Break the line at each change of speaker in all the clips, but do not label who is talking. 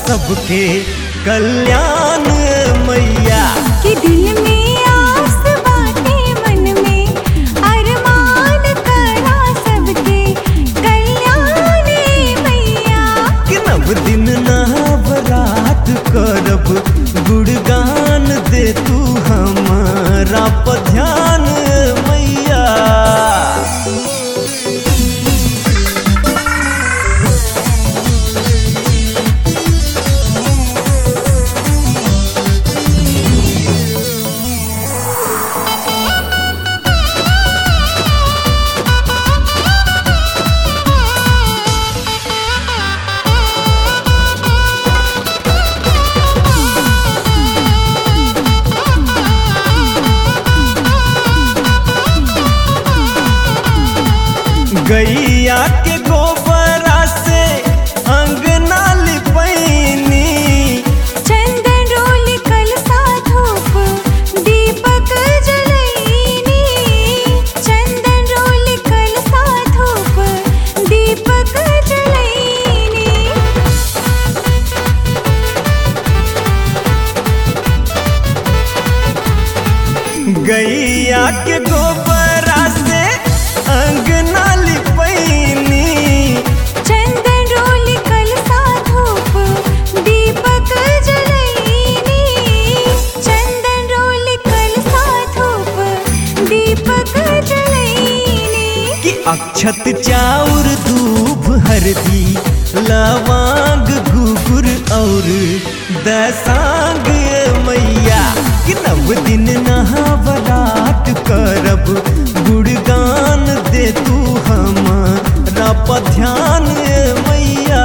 सबके कल्याण मैया
कि दिल में आस बाटे मन में अरमान करा सबके कल्याण मैया
कि नव दिन नवरात करब गुणगान दे तू हमारा पर ध्यान मैया गैया के गोबरा से अंगना लिपैनी
चंदन रोल कलसा धूप दीपक जलैनी चंदन रोल कलसा धूप दीपक जलैनी
गैया के गोबरा से अंगना लिपैनी
चंदन रोल कलसा धूप दीपक जलैनी चंदन रोल कलसा धूप दीपक जलैनी
कि अक्षत चाउर धूप हरदी लवांग गुगुर और दसांग मैया कि नव दिन नहावरात करब गुणगान दे तू हमारा पर ध्यान मैया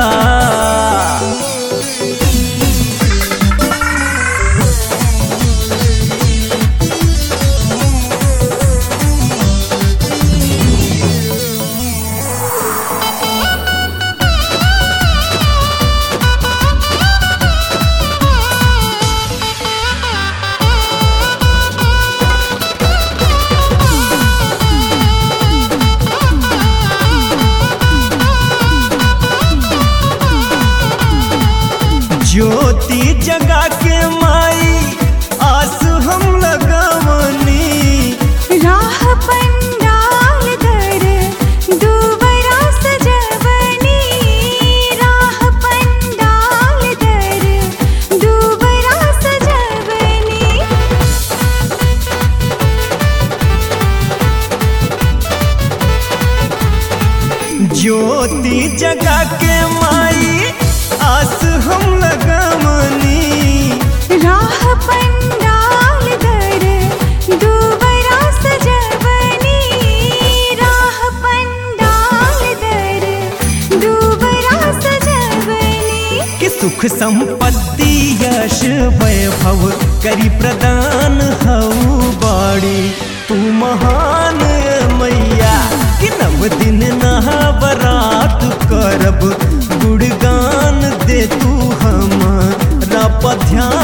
ज्योति जगा के माई आस हम लगवनी
राह पंडाल दर दुबरा सजवनी राह पंडाल दर दुबरा सजवनी
ज्योति जगा के माई आस हम लगवनी
राह पंडाल दर दुबरा सजवनी राह पंडाल दर दुबरा सजवनी
कि सुख संपत्ति यश वैभव करी प्रदान हऊ बाड़ी तू महान मैया कि नव दिन नहावरात करब गुणगान दे तू हमारा पर ध्यान